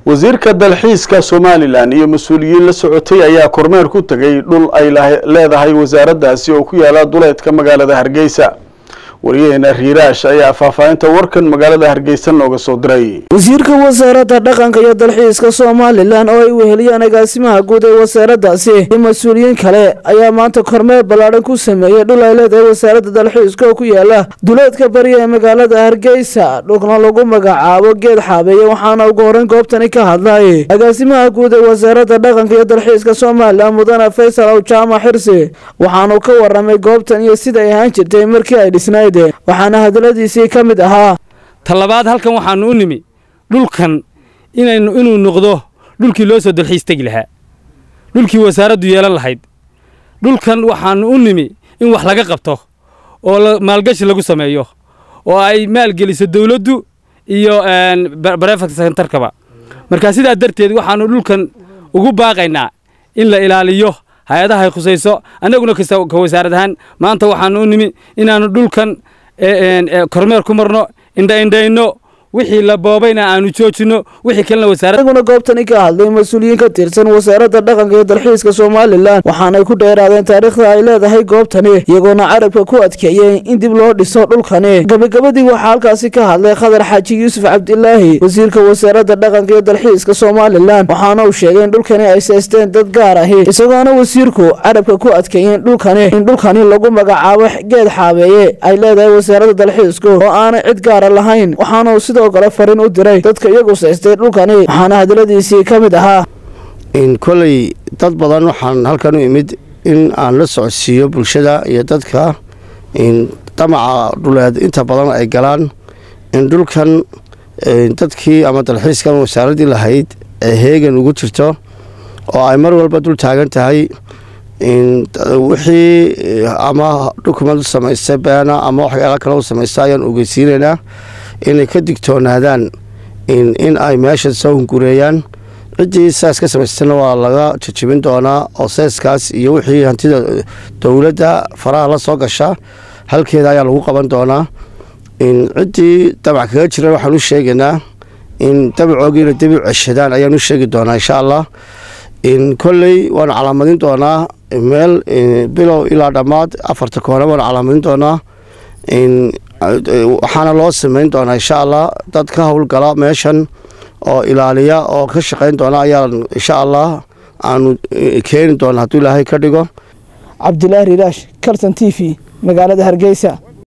wasiirka dalxiiska somalilan iyo mas-uuliyiin la socotay ayaa kormeer ku tegay dhul ay leedahay wasaaraddaasi oo ku yaala duleedka magaalada hargeysa wariyaheena riiraash ayaa faahfaahinta warkan magaalada hargeysa nooga soo diray wasiirka wasaaradda dhaqanka iyo dalxiiska somalilan oo ay weheliyaan agaasimaha guud ee wasaaraddaasi iyo mas-uuliyiin kale ayaa maanta kormeer ballaadhan ku sameeyey dhul ay leedahay wasaaradda dalxiiska oo ku yaala duleedka bariya ee magaalada hargeysa dhulkna lagu magacaabo geed xaabeeye waxaana ugu horreyn goobtani ka hadlay agaasimaha guud ee wasaaradda dhaqanka iyo dalxiiska somalilan mudane faysal aw jaamac xirsi waxaanu ka waramay goobtan iyo sida ay ahaan jirtay markii ay dhisnayd waxaana hadaladiisii ka mid ahaa talabaad halkan waxaanu u nimi dhulkan inaynu inuu noqdo dhulkii loo soo dalxiis tegi lahaa dhulkii wasaaraddu yeelan lahayd dhulkan waxaanu u nimi in wax laga qabto oo maalgashi lagu sameeyo oo ay maalgeliso dawladdu iyo barefakt sentarkaba markaa sidaa darteed waxaanu dhulkan ugu baaqaynaa in la ilaaliyo hay-adaha ay khusayso annaguna ka wasaarad ahaan maanta waxaanu u nimi inaannu dhulkan kormeer ku marno indhaindhayno wixii la boobayna aanu joojinno wixii kalena wasaaradaguna goobtani ka hadlay mas-uuliyiin ka tirsan wasaaradda dhaqanka iyo dalxiiska somalilan waxaanay ku dheeraadeen taariikhda ay leedahay goobtani iyagoona carabka ku adkeeyey in dib loo dhiso dhulkani gabagabadii waxaa halkaasi ka hadlay khadar xaaji yuusuf cabdilaahi wasiirka wasaaradda dhaqanka iyo dalxiiska somalilan waxaana uu sheegay in dhulkani ay seysteen dad gaar ahi isagoona wasiirku carabka ku adkeeyeen dhulkani in dhulkani lagu magacaabo geed xaabeeye ay leedahay wasaaradda dalxiisku oo aanay cid gaara lahayn waxaana sidoo kale fariin u diray dadka iyagu saystay dhulkani waxaana hadaladiisii ka mid ahaa koley dad badan waxaan halkan u imid in aan la socodsiiyo bulshada iyo dadka damaca dhuleed inta badan ay galaan in dhulkan dadkii ama dalxiiskan wasaaraddii lahayd ee heegan ugu jirto oo ay mar walba dul taagan tahay wixii ama dukument u samaysta beena ama waxyaala kale u samaysta ayaan ogeysiinaynaa inay ka digtoonaadaan in ay meesha soo hungureeyaan ciddii saas ka samaystana waa laga jajabin doonaa oo seeskaas iyo wixii hantida dowladda faraha la soo gasha halkeeda ayaa lagu qaban doonaa ciddii damac kaga jira waxaan u sheegaynaa in damacoogiina dib u ceshadaan ayaan u sheegi doonaa insha allah kolley waanu calaamadin doonaa meel bilow ilaa dhammaad afarta koone waanu calaamadin doonaa waxaana loo samayn doonaa insha allah dad ka howlgala meeshan oo ilaaliya oo ka shaqayn doona ayaa insha allah aanu keeni doona hadduu ilaahay ka dhigo cabdilaahi riiraash kalson t v magaalada hargeysa